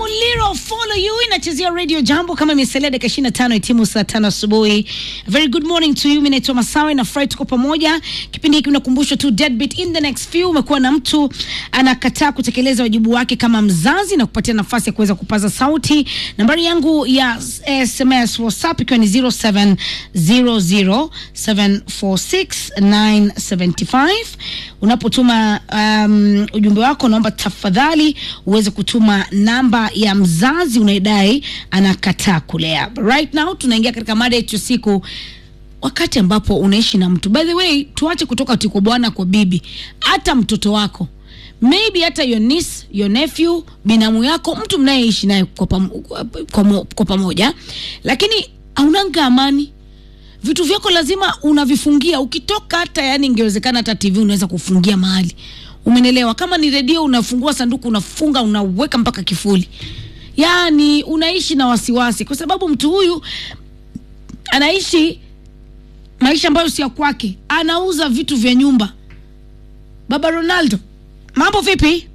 Muliro follow you inachezea radio jambo kama imesalia dakika 25 itimu saa tano asubuhi. Very good morning to you. Mimi naitwa Masawe na Fry, tuko pamoja. Kipindi hiki unakumbushwa tu deadbeat in the next few. Umekuwa na mtu anakataa kutekeleza wajibu wake kama mzazi na kupatia nafasi ya kuweza kupaza sauti. Nambari yangu ya SMS WhatsApp ikiwa ni 0700746975. Unapotuma um, ujumbe wako, naomba tafadhali uweze kutuma namba ya mzazi unayedai anakataa kulea. Right now tunaingia katika mada yetu siku wakati ambapo unaishi na mtu. By the way, tuache kutoka tiko bwana kwa bibi, hata mtoto wako maybe hata your niece, your nephew, binamu yako, mtu mnayeishi naye kwa, pam, kwa, mo- kwa pamoja, lakini haunanga amani vitu vyako lazima unavifungia ukitoka hata yani ingewezekana hata tv unaweza kufungia mahali umenelewa kama ni redio unafungua sanduku unafunga unaweka mpaka kifuli yani unaishi na wasiwasi kwa sababu mtu huyu anaishi maisha ambayo si ya kwake anauza vitu vya nyumba baba ronaldo mambo vipi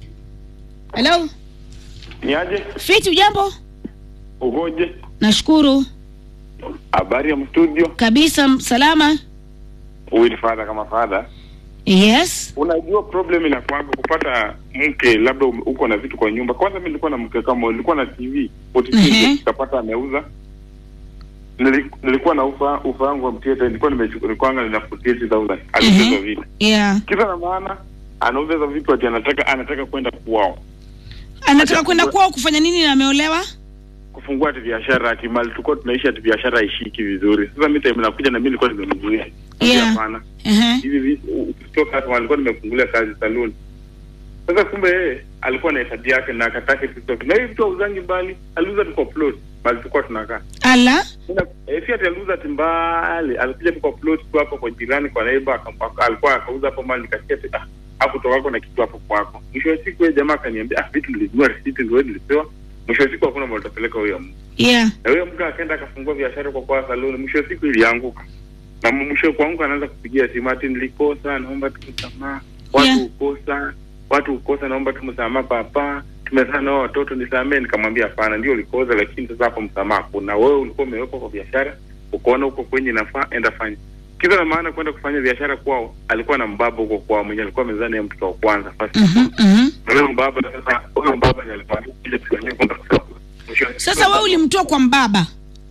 helo Niaje? fiti ujambo Ugoje? nashukuru Habari ya mstudio? kabisa salama Huyu ni fadha kama fadha. yes Unajua problem inakwanga kupata mke, labda ume- uko na vitu kwa nyumba. Kwanza mimi nilikuwa na mke kama nilikuwa na TV 42 Mhm. nikapata ameuza. Nili- Nilikuwa na ufa ufa wangu wa mtieta, nilikuwa nimechukua nilikuwa na 48000 aliuza Mhm. vile. yeah Kisa na maana anauza hizo vitu ati anataka anataka kwenda kwao anataka Acha kwenda kufungua- kwao kufanya nini na ameolewa kufungua ati biashara ati mali tulikuwa tunaishi ati biashara haishiki vizuri. Sasa mimi time nakuja na mimi nilikuwa nimemzuia. Yeah. Hapana. Ehe. hivi vitu ukitoka hapa alikuwa nimefungulia kazi saluni. Sasa kumbe yeye alikuwa na hesabu yake na akataka TikTok. Na hivi vitu hauzangi mbali, aliuza tu kwa plot bali tulikuwa tunakaa. ala Sasa eh, si ati aliuza tu mbali, alikuja tu kwa plot tu hapo kwa jirani kwa neighbor akampa alikuwa akauza hapo mali nikasikia tu ah hakutoka kwako na kitu hapo kwako. Mwisho wa siku yeye jamaa akaniambia ah vitu nilinunua receipt ndio nilipewa. Mwisho wa siku hakuna mahali utapeleka huyo mtu. yeah Na huyo mtu akaenda akafungua biashara kwa kwa saluni, mwisho wa siku ilianguka. Na mwisho kwangu anaanza kupigia simu ati nilikosa, naomba tu msamaha. Watu Yeah. ukosa, watu ukosa, naomba tu msamaha papa. Tumezaa nao watoto nisamee. Nikamwambia hapana, ndio ulikosa, lakini sasa hapo msamaha kuna. Wewe ulikuwa umewekwa kwa biashara, ukaona huko kwenye nafaa, enda fanya. Kisa na maana kwenda kufanya biashara kwao, alikuwa na mbaba huko kwao mwenye alikuwa amezaa naye mtoto wa kwanza first. Mhm, mhm. Huyo mbaba sasa, huyo mbaba ndiye alikuwa ile tukania kwenda kusoma. Mwisho wa siku- sasa wewe ulimtoa kwa mbaba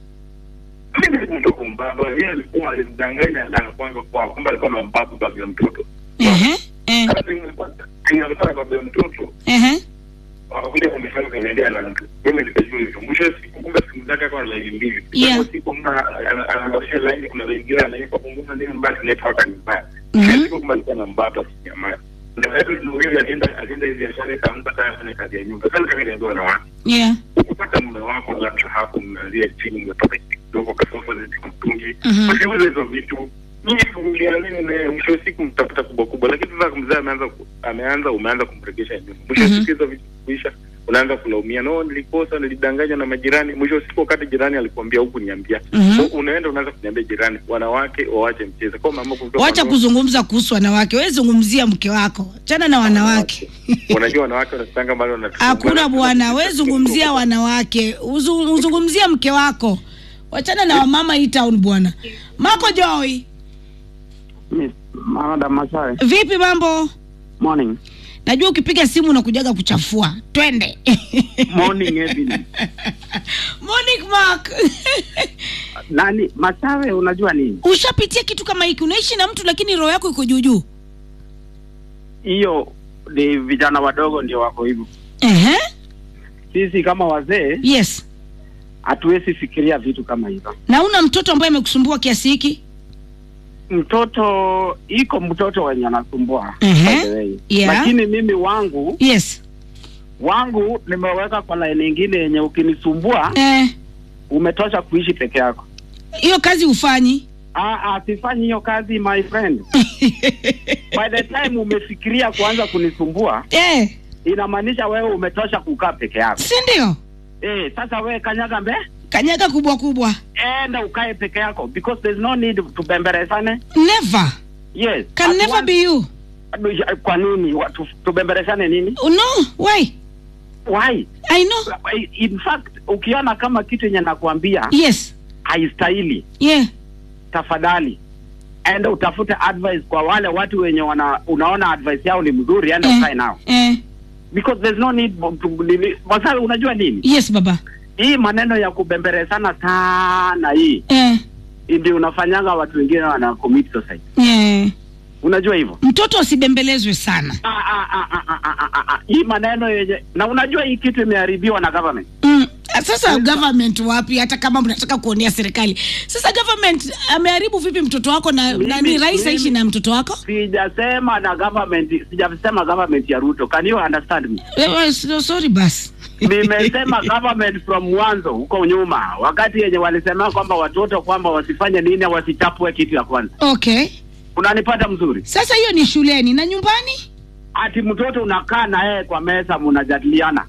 mtoto mbaba yeye alikuwa alimdanganya na kwanza kwa kwamba alikuwa na mbaba baba ya mtoto Ehe, eh, Sasa inalikuwa baba ya mtoto ehe. wakakuja kunifanya kuniendea na mtu mimi nikajua hivyo mwisho wa siku kumbe simu zake kwa laini mbili Yeah. Kwa siku mna anaangalia laini kuna laini nyingine anaipa punguza nini mbaya network ni mbaya Mhm. Kila siku kumbe alikuwa na mbaba kinyama na wewe ndio alienda alienda hivi biashara kaanza kaya kufanya kazi ya nyumba sasa kaniambia na watu yeah ukipata mume wako labda hapo mnaanzia chini mmetoka kidogo kasofa ziti mtungi Mhm. usiuze hizo vitu nyinyi kuvumilia nini na mwisho wa siku mtafuta kubwa kubwa lakini sasa mzee ameanza ku- ameanza umeanza kumregesha nyuma mwisho wa Mhm. siku hizo vitu kuisha unaanza kulaumia no nilikosa nilidanganywa na majirani mwisho wa siku wakati jirani alikuambia huku niambia Mhm. So, unaenda unaanza kuniambia jirani wanawake wawache mchezo kwa mama kutoka wacha kwa- kuzungumza kuhusu wanawake wewe zungumzia mke wako chana na wanawake unajua wanawake wanasanga mbali wanatusumbua. hakuna bwana wewe zungumzia wanawake Uzu- uzungumzia mke wako wachana na wamama hii town bwana mako joy Miss Madam Masawe. vipi mambo Morning. najua ukipiga simu unakujaga kuchafua twende Morning Evelyn. morning mark Nani Masawe unajua nini? ushapitia kitu kama hiki unaishi na mtu lakini roho yako iko juujuu Hiyo ni vijana wadogo ndio wako hivyo. Ehe, Sisi kama wazee yes hatuwezi fikiria vitu kama hivyo. na una mtoto ambaye amekusumbua kiasi hiki Mtoto iko mtoto wenye anasumbua Ehe. by the way. Yeah. Lakini mimi wangu yes wangu nimeweka kwa laini nyingine yenye ukinisumbua Eh, umetosha kuishi peke yako. hiyo kazi ufanyi Ah, ah, sifanyi hiyo kazi my friend. By the time umefikiria kuanza kunisumbua eh, inamaanisha wewe umetosha kukaa peke yako. si ndio Eh, sasa wewe kanyaga mbe kanyaga kubwa kubwa enda ukae peke yako because there's no need tubembereshane. never Yes. can At never once- be you Kwa nini watu tubembereshane nini? no why why I know. in fact ukiona kama kitu yenye nakwambia Yes. haistahili Yeah. tafadhali enda utafute advice kwa wale watu wenye wana unaona advice yao ni mzuri enda Eh. ukae nao Eh. because there's no need to- nini- Masawe, unajua nini Yes baba. hii maneno ya kubemberezana sana hii Eh. ndio unafanyanga watu wengine wana commit suicide Yeah. unajua hivyo Mtoto asibembelezwe sana. Ah, ah, ah, ah, ah, ah, ah, ah. hii maneno yenye na unajua hii kitu imeharibiwa na government Mm. Sasa government wapi? Hata kama mnataka kuonea serikali, sasa government ameharibu vipi mtoto wako na Mimi- nani? Rais aishi mimi- na mtoto wako? sijasema na government sijasema government ya Ruto can you understand me Eh, eh, so- Sorry basi. nimesema government from mwanzo huko nyuma wakati yenye walisema kwamba watoto kwamba wasifanye nini wasichapwe kitu ya kwanza Okay. unanipata mzuri Sasa hiyo ni shuleni na nyumbani? ati mtoto unakaa na yeye kwa meza mnajadiliana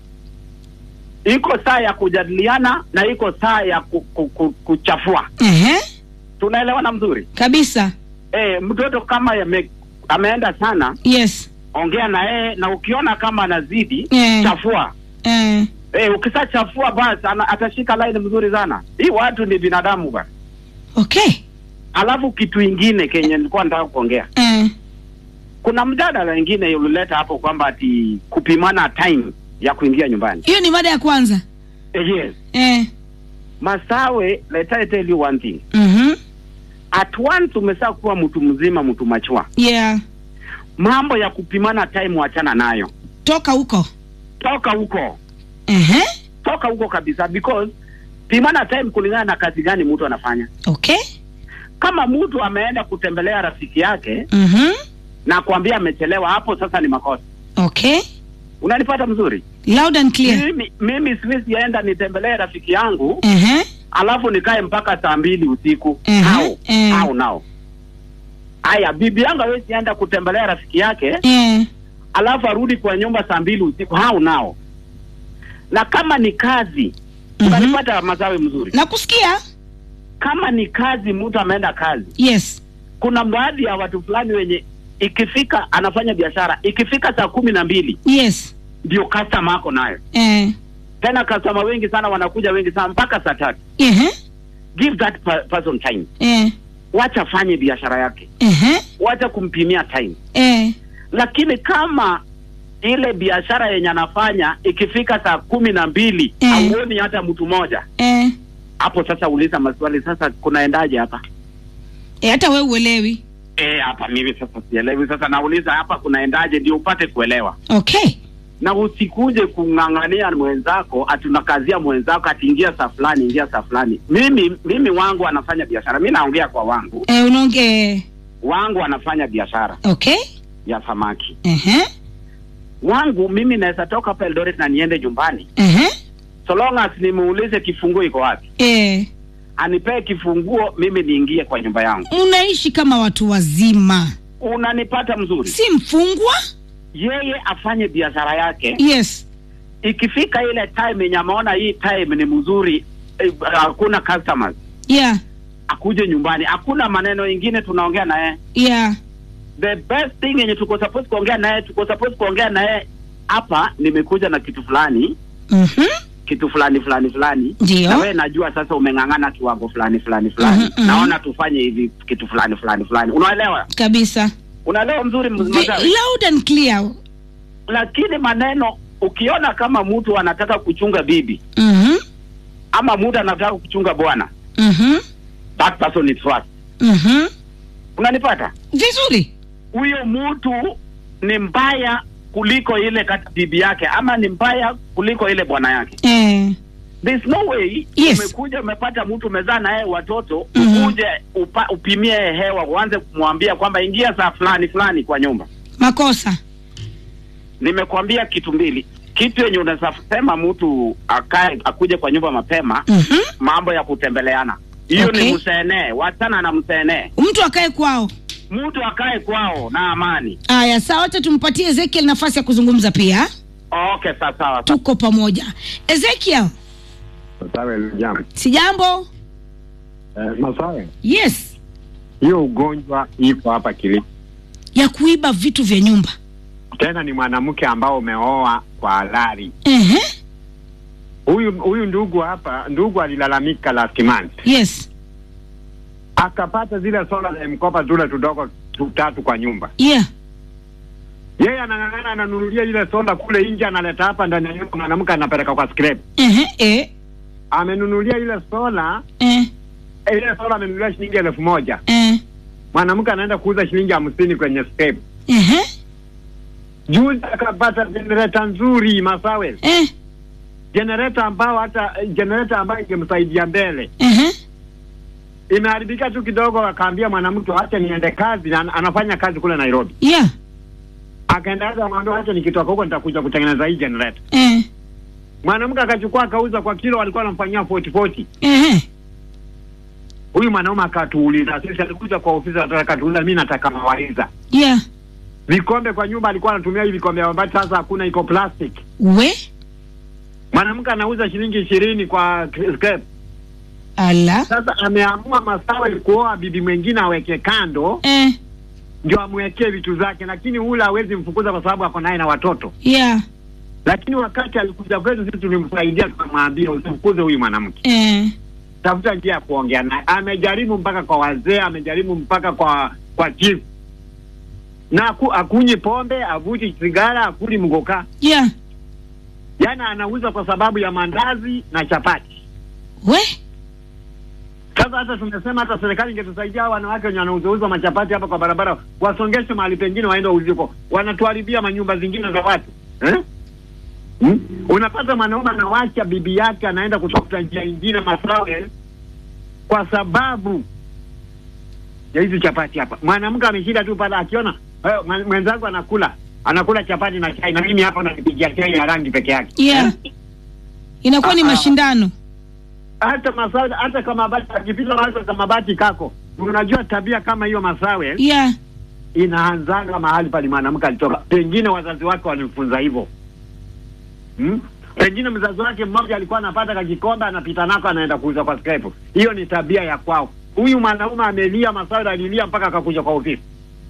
iko saa ya kujadiliana na iko saa ya ku, ku, ku, kuchafua Ehe. tunaelewana mzuri Kabisa. e, mtoto kama yame, ameenda sana Yes. ongea na yeye na ukiona kama anazidi Eh. chafua Eh. e, ukishachafua basi ana- atashika laini mzuri sana hii watu ni binadamu bana Okay. alafu kitu ingine kenye nilikuwa nataka kuongea Eh. kuna mjadala ingine ulileta hapo kwamba ati kupimana time ya kuingia nyumbani Hiyo ni mada ya kwanza. eh, yes Eh. masawe let I tell you one thing Mhm. at once umesaa kuwa mtu mzima mtu machua Yeah. mambo ya kupimana time wachana nayo Toka huko. toka huko Ehe. toka huko kabisa because pimana time kulingana na kazi gani mtu anafanya Okay. kama mtu ameenda kutembelea rafiki yake Mhm. na kuambia amechelewa hapo sasa ni makosa Okay. unanipata mzuri Loud and clear. mimi, mimi siwezi enda nitembelee rafiki yangu Ehe. alafu nikae mpaka saa mbili usiku Mhm, au eh. au nao haya bibi yangu hawezi enda kutembelea rafiki yake Eh. alafu arudi kwa nyumba saa mbili usiku hau nao na kama ni kazi Mhm. unanipata mazawe mzuri Nakusikia? kama ni kazi mtu ameenda kazi Yes. kuna baadhi ya watu fulani wenye ikifika anafanya biashara ikifika saa kumi na mbili Yes. ndio customer ako nayo Eh. tena customer wengi sana wanakuja wengi sana mpaka saa tatu Ehe. give that per person time Eh. wacha afanye biashara yake Ehe. wacha kumpimia time Eh. lakini kama ile biashara yenye anafanya ikifika saa kumi na mbili Mm. hauoni hata mtu mmoja Eh. hapo sasa uliza maswali sasa kunaendaje hapa Eh, hata wewe uelewi. Eh, hapa mimi sasa sielewi sasa nauliza hapa kunaendaje ndio upate kuelewa Okay. na usikuje kung'ang'ania mwenzako atunakazia mwenzako atiingia saa fulani ingia saa fulani mimi mimi wangu anafanya biashara mi naongea kwa wangu Eh, unaonge wangu anafanya biashara Okay. ya samaki Ehe. wangu mimi naweza toka hapa Eldoret na niende nyumbani Ehe. so long as nimuulize kifunguo iko wapi Eh. anipee kifunguo mimi niingie kwa nyumba yangu Unaishi kama watu wazima. unanipata mzuri Si mfungwa? yeye afanye biashara yake Yes. ikifika ile time yenye ameona hii time ni mzuri eh, hakuna customers Yeah. akuje nyumbani hakuna maneno ingine tunaongea naye Yeah. the best thing yenye tuko supposed kuongea naye tuko supposed kuongea naye hapa nimekuja na kitu fulani Mhm. kitu fulani fulani fulani Ndio. na wewe najua sasa umeng'ang'ana kiwango fulani fulani fulani Mhm, mhm. naona tufanye hivi kitu fulani fulani fulani unaelewa Kabisa. unaelewa mzuri Vi- mzazi loud and clear. lakini maneno ukiona kama mtu anataka kuchunga bibi Mhm. ama mtu anataka kuchunga bwana Mhm. that person is first Mhm. unanipata Vizuri. huyo mtu ni mbaya kuliko ile kati bibi yake ama ni mbaya kuliko ile bwana yake Eh. There's no way Yes. umekuja umepata mtu umezaa na yeye watoto Mhm. ukuje upa, upimie yeye hewa uanze kumwambia kwamba ingia saa fulani fulani kwa nyumba Makosa. nimekwambia kitu mbili kitu yenye unaweza sema mtu akae akuje kwa nyumba mapema Mhm. mambo ya kutembeleana hiyo Okay. ni msenee wachana na msenee Mtu akae kwao. mtu akae kwao na amani Aya, sawa, wacha tumpatie Ezekiel nafasi ya kuzungumza pia. okay sawa sawa Tuko pamoja. Ezekiel, Masawe jambo. si jambo? Eh, Masawe, Yes, hiyo ugonjwa iko hapa Kilifi. ya kuiba vitu vya nyumba. tena ni mwanamke ambao umeoa kwa halali. Ehe. Huyu huyu ndugu hapa, ndugu alilalamika last month, Yes. akapata zile sola za mkopa tule tudogo tutatu kwa nyumba. Yeah. Yeye anang'ang'ana, ananunulia ile sola kule nje, analeta hapa ndani ya nyumba, mwanamke anapeleka kwa scrap. Ehe. Eh. Amenunulia ile sola, Eh. ile sola amenunulia shilingi elfu moja Eh. mwanamke anaenda kuuza shilingi hamsini kwenye scrap. Ehe. Juzi akapata jenereta nzuri Masawe, Eh. jenereta ambao hata jenereta ambayo ingemsaidia mbele Ehe. imeharibika tu kidogo, akaambia mwanamke acha niende kazi, na anafanya kazi kule Nairobi. Yeah. Akaenda hata mwambia acha nikitoka huko nitakuja kutengeneza hii generator. Eh. Mwanamke akachukua akauza kwa kilo, alikuwa anamfanyia 40 40. Ehe. Huyu mwanaume akatuuliza, sisi alikuja kwa ofisi akatuuliza, mimi nataka mawaidha. Yeah. Vikombe kwa nyumba alikuwa anatumia hivi vikombe ambavyo sasa hakuna, iko plastic. We. Mwanamke anauza shilingi ishirini kwa scrap. Ala. Sasa ameamua Masawe kuoa bibi mwingine aweke kando Eh. ndio amwekee vitu zake, lakini ule hawezi mfukuza kwa sababu ako naye na watoto. Yeah. Lakini wakati alikuja kwetu sisi tulimsaidia, tukamwambia usimfukuze huyu mwanamke, Eh. tafuta njia ya kuongea naye. Amejaribu mpaka kwa wazee, amejaribu mpaka kwa kwa chief na aku, akunyi pombe, avuti sigara, akuli mgoka, Yeah. yaani anauza kwa sababu ya mandazi na chapati. We. Sasa hata tumesema hata serikali ingetusaidia hao wanawake wenye wanauzauza machapati hapa kwa barabara, wasongeshe mahali pengine, waende wauze huko. Wanatuharibia manyumba zingine za watu eh? Hmm? Unapata mwanaume anawacha bibi yake anaenda kutafuta njia ingine Masawe kwa sababu ya hizi chapati hapa. Mwanamke ameshinda tu pale akiona eh, mwe- mwenzangu anakula anakula chapati na chai, na mimi hapa nakipigia chai ya rangi peke yake Yeah. Inakuwa ni Ah, ah. mashindano. hata Masawe, hata kama bati akipita hata kama bati kako, unajua tabia kama hiyo Masawe Yeah. inaanzanga mahali pale mwanamke alitoka, pengine wazazi wake walimfunza hivyo hmm? Pengine mzazi wake mmoja alikuwa anapata kakikombe anapita nako anaenda kuuza kwa scrap. Hiyo ni tabia ya kwao. Huyu mwanaume amelia, Masawe alilia mpaka akakuja kwa ofisi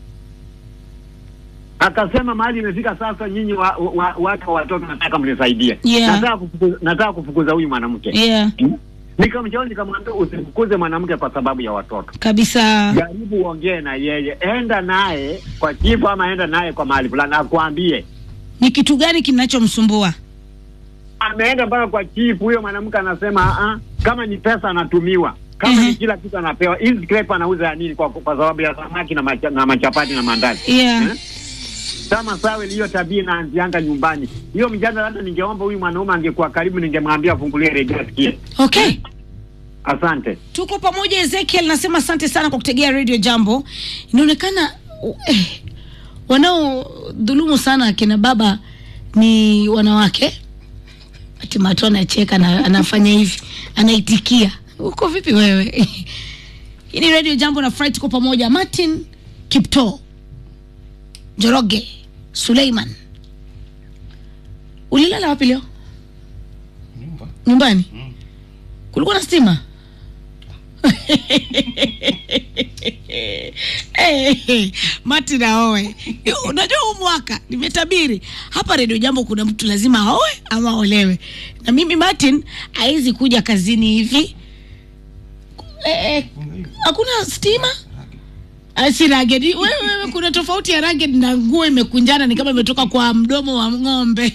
akasema, mahali imefika sasa, nyinyi wa, wa, watu wa watoto nataka mnisaidie, Yeah. nataka kufukuza, nataka kufukuza huyu mwanamke Yeah. Nikamshauri, nikamwambia usimfukuze mwanamke kwa sababu ya watoto. Kabisa. Jaribu uongee na yeye, enda naye kwa chifu ama enda naye kwa mahali fulani, akwambie. Ni kitu gani kinachomsumbua? Ameenda mpaka kwa chifu, huyo mwanamke anasema "Ah, kama ni pesa anatumiwa, kama Mhm. ni kila kitu anapewa. Hizi crepe anauza ya nini? Kwa, kwa sababu ya samaki na, macha, na machapati na mandazi Yeah. Eh? Kama sawe hiyo tabia inaanzianga nyumbani. Hiyo mjadala, hata ningeomba huyu mwanaume angekuwa karibu, ningemwambia afungulie redio asikie. Okay. Asante. Tuko pamoja. Ezekiel nasema asante sana kwa kutegea Radio Jambo. Inaonekana eh, wanaodhulumu sana akina baba ni wanawake. Ati Mato anacheka na anafanya hivi, anaitikia. Uko vipi wewe? Hii ni Radio Jambo na Fry, tuko pamoja. Martin Kipto, Njoroge, Suleiman. Ulilala wapi leo? Nyumbani. Kulikuwa na stima? hey, Martin aoe. Unajua huu mwaka nimetabiri hapa Radio Jambo, kuna mtu lazima aoe ama aolewe, na mimi Martin haizi kuja kazini hivi eh, eh, hakuna stima Ah, si ragged. Wewe wewe, kuna tofauti ya ragged na nguo imekunjana, ni kama imetoka kwa mdomo wa ng'ombe.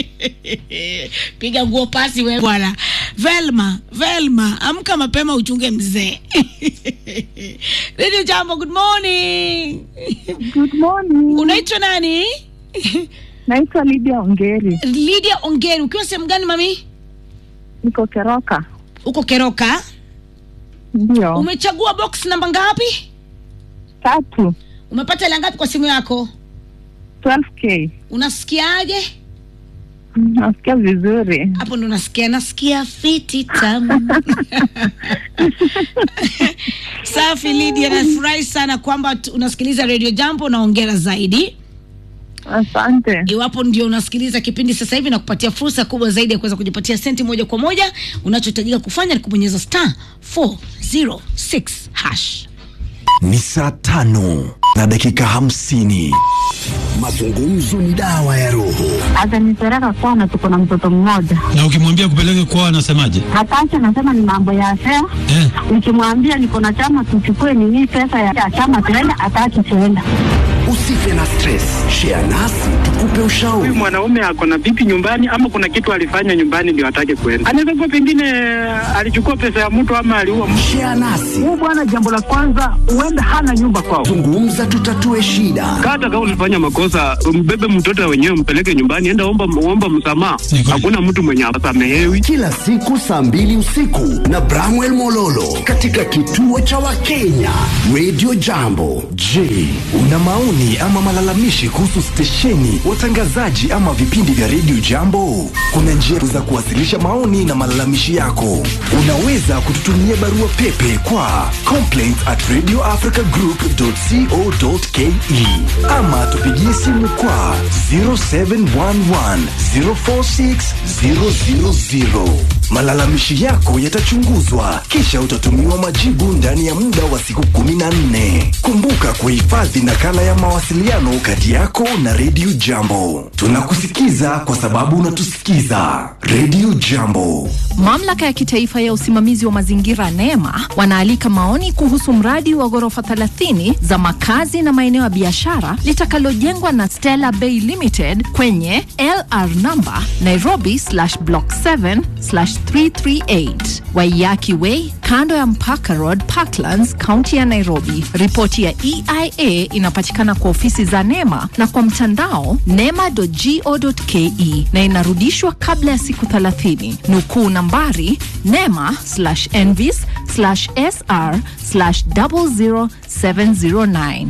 Piga nguo pasi wewe bwana. Velma, Velma, amka mapema uchunge mzee. Radio Jambo, good morning. Good morning. Unaitwa nani? Naitwa Lydia Ongeri. Lydia Ongeri. Ukiwa sehemu gani mami? Niko Keroka. Uko Keroka. Ndio. Umechagua box namba ngapi? Tatu. Umepata hela ngapi kwa simu yako? 12k. Unasikiaje? Mm, Nasikia vizuri. hapo ndo nasikia nasikia fiti tamu safi Lydia nafurahi sana kwamba tu- unasikiliza radio jambo naongera zaidi Asante. iwapo ndio unasikiliza kipindi sasa hivi na kupatia fursa kubwa zaidi ya kuweza kujipatia senti moja kwa moja unachohitajika kufanya ni kubonyeza star 406 hash ni saa tano na dakika hamsini. Mazungumzo ni dawa ya roho. Atanipeleka kwana, tuko na mtoto mmoja. Na ukimwambia kupeleke kwao anasemaje? Hataki, anasema ni mambo ya fea. Eh, Nikimwambia niko na chama, tuchukue nini pesa ya chama tuenda, hataki tuenda. Usife na stress, share nasi tukupe ushauri. Huyu mwanaume ako na vipi nyumbani, ama kuna kitu alifanya nyumbani ndio atake kwenda? Anaweza kuwa pengine alichukua pesa ya mtu ama aliua mtu. Share nasi, Huyu bwana, jambo la kwanza, huenda hana nyumba kwao. zungumza, tutatue shida. Hata kama ulifanya makosa, mbebe mtoto wenyewe, mpeleke nyumbani, enda omba, omba msamaha. Ni kweli. Hakuna mtu mwenye asamehewi. Kila siku saa mbili usiku na Bramwell Mololo katika kituo cha Wakenya Radio Jambo. Je, una maoni ama malalamishi kuhusu stesheni, watangazaji ama vipindi vya Radio Jambo? Kuna njia za kuwasilisha maoni na malalamishi yako. Unaweza kututumia barua pepe kwa complaints at radioafricagroup.co.ke ama tupigie simu kwa 0711 046 000. Malalamishi yako yatachunguzwa kisha utatumiwa majibu ndani ya muda wa siku 14. Kumbuka kuhifadhi nakala ya mawasiliano kati yako na Radio Jambo. Tunakusikiza kwa sababu unatusikiza. Radio Jambo. Mamlaka ya kitaifa ya usimamizi wa mazingira NEMA wanaalika maoni kuhusu mradi wa ghorofa 30 za makazi na maeneo ya biashara litakalojengwa na Stella Bay Limited kwenye LR number Nairobi slash block 7 slash 338 Waiyaki Way kando ya Mpaka Road Parklands, kaunti ya Nairobi. Ripoti ya EIA inapatikana kwa ofisi za NEMA na kwa mtandao nema.go.ke na inarudishwa kabla ya siku 30. Nukuu nambari nema slash envis slash sr slash 00709.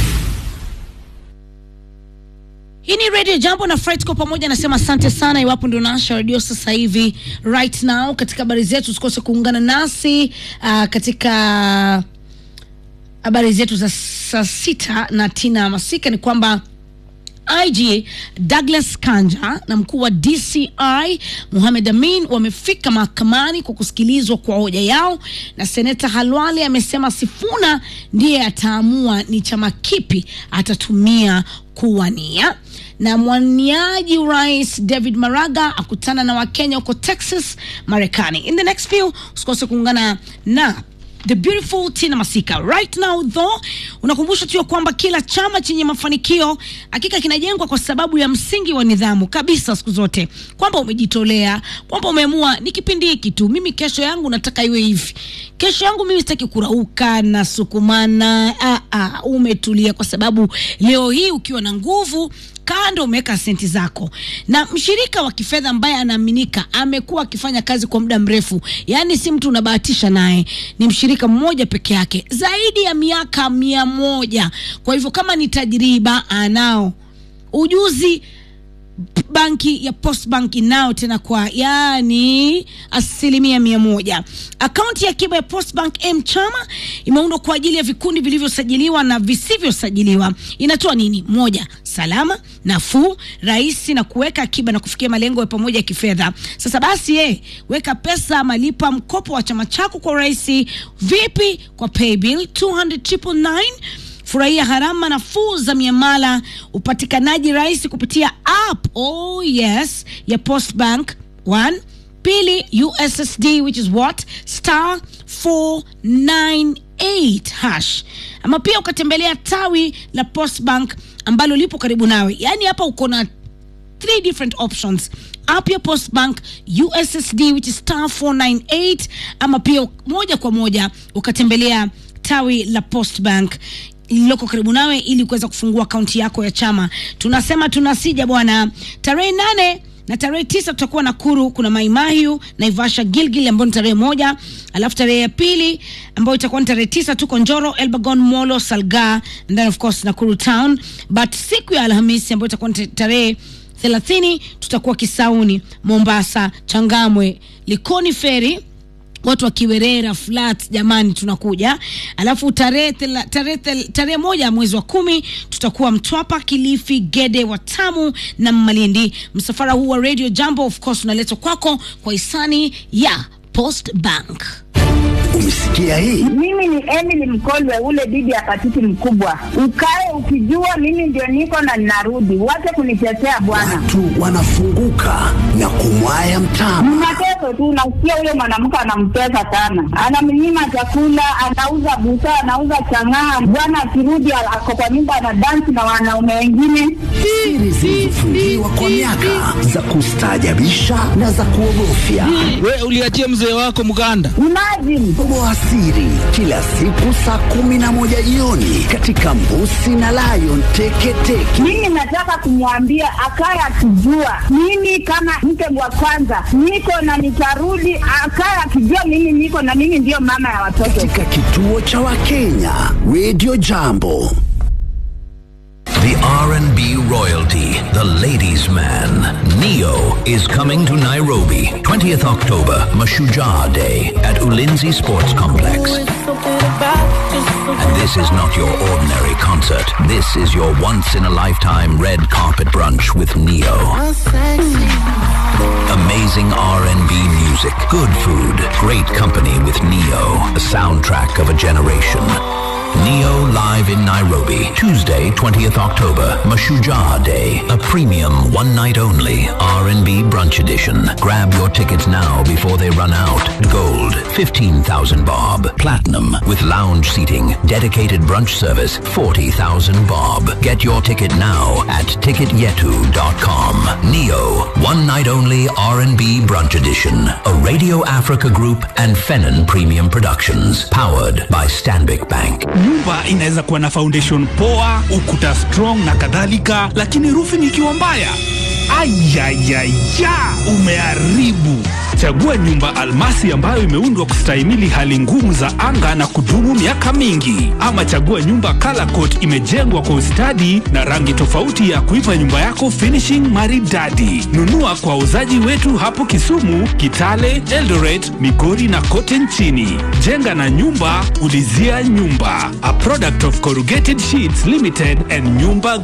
Hii ni Radio Jambo na Fredco pamoja, nasema asante sana. Iwapo ndio naasha redio sasa hivi right now, katika habari zetu usikose kuungana nasi uh, katika habari zetu za saa sita na Tina Masika ni kwamba IG Douglas Kanja na mkuu wa DCI Mohamed Amin wamefika mahakamani kwa kusikilizwa kwa hoja yao, na seneta Halwale amesema Sifuna ndiye ataamua ni chama kipi atatumia kuwania na mwaniaji urais David Maraga akutana na Wakenya huko Texas, Marekani. In the next few, usikose kuungana na the beautiful Tina Masika. Right now though, unakumbusha tu ya kwamba kila chama chenye mafanikio hakika kinajengwa kwa sababu ya msingi wa nidhamu kabisa, siku zote, kwamba umejitolea, kwamba umeamua ni kipindi hiki tu, mimi kesho yangu nataka iwe hivi, kesho yangu mimi sitaki kurauka na sukumana. Ah, ah, umetulia kwa sababu leo hii ukiwa na nguvu kando umeweka senti zako na mshirika wa kifedha ambaye anaaminika amekuwa akifanya kazi kwa muda mrefu, yaani si mtu unabahatisha naye, ni mshirika mmoja peke yake zaidi ya miaka mia moja. Kwa hivyo kama ni tajriba anao, ujuzi banki ya Postbank inao tena kwa yani asilimia mia moja. Akaunti ya akiba ya Postbank M Chama imeundwa kwa ajili ya vikundi vilivyosajiliwa na visivyosajiliwa. Inatoa nini? Moja, salama, nafuu, rahisi na kuweka akiba na kufikia malengo ya pamoja ya kifedha. Sasa basi, eh, weka pesa, malipa mkopo wa chama chako kwa urahisi. Vipi? Kwa paybill 200 Furahia gharama nafuu za miamala, upatikanaji rahisi kupitia app oh yes ya Postbank. One, pili USSD which is what star 498 hash, ama pia ukatembelea tawi la Postbank ambalo lipo karibu nawe. Yaani hapa uko na three different options app ya Postbank USSD which is star 498 ama pia moja kwa moja ukatembelea tawi la Postbank lililoko karibu nawe ili kuweza kufungua akaunti yako ya chama. Tunasema tunasija bwana, tarehe nane na tarehe tisa tutakuwa Nakuru, kuna Maimahiu, Naivasha, Gilgil ambayo ni tarehe moja, alafu tarehe ya pili ambayo itakuwa ni tarehe tisa tuko Njoro, Elbagon, Molo, Salga and then of course Nakuru town, but siku ya Alhamisi ambayo itakuwa ni tarehe thelathini tutakuwa Kisauni, Mombasa, Changamwe, Likoni Ferry watu wa Kiwerera flat, jamani, tunakuja. Alafu tarehe thela- tarehe thel- tarehe moja mwezi wa kumi tutakuwa Mtwapa, Kilifi, Gede, Watamu na Malindi. Msafara huu wa Radio Jambo of course unaletwa kwako kwa hisani ya Post Bank. Umesikia hii? Mimi ni Emily Mkolwe, ule bibi ya patiti mkubwa. Ukae ukijua mimi ndio niko na ninarudi, wache kunitetea bwana. Watu wanafunguka na kumwaya mtama. Mnateso tu, nasikia huyo mwanamke anamtesa sana, anamnyima chakula, anauza busaa, anauza chang'aa. Bwana akirudi ako kwa nyumba anadansi na wanaume wengine. Siri zilizofungiwa kwa miaka za kustaajabisha na za kuogofya. We uliachia mzee wako mganda. Imagine Toboa siri kila siku saa kumi na moja jioni katika Mbusi na Lion Teketeke. mimi nataka kumwambia akaye akijua mimi kama mke wa kwanza niko na nitarudi, akaye akijua mimi niko na mimi ndiyo mama ya watoto. katika kituo cha Wakenya Radio Jambo. The R&B royalty, the ladies' man, Neo, is coming to Nairobi, 20th October, Mashujaa Day at Ulinzi Sports Complex. And this is not your ordinary concert. This is your once-in-a-lifetime red carpet brunch with Neo. Amazing R&B music, good food, great company with Neo, the soundtrack of a generation. Neo live in Nairobi, Tuesday, 20th October, Mashujaa Day, a premium one night only R&B brunch edition. Grab your tickets now before they run out. Gold, 15,000 bob. Platinum with lounge seating, dedicated brunch service, 40,000 bob. Get your ticket now at ticketyetu.com. Neo, one night only R&B brunch edition. A Radio Africa group and Fennon Premium Productions. Powered by Stanbic Bank. nyumba inaweza kuwa na foundation poa ukuta strong na kadhalika lakini roofing ikiwa mbaya ayayaya umeharibu chagua nyumba almasi ambayo imeundwa kustahimili hali ngumu za anga na kudumu miaka mingi ama chagua nyumba color coat imejengwa kwa ustadi na rangi tofauti ya kuipa nyumba yako finishing maridadi nunua kwa wauzaji wetu hapo kisumu kitale eldoret migori na kote nchini jenga na nyumba ulizia nyumba a product of corrugated sheets limited and nyumba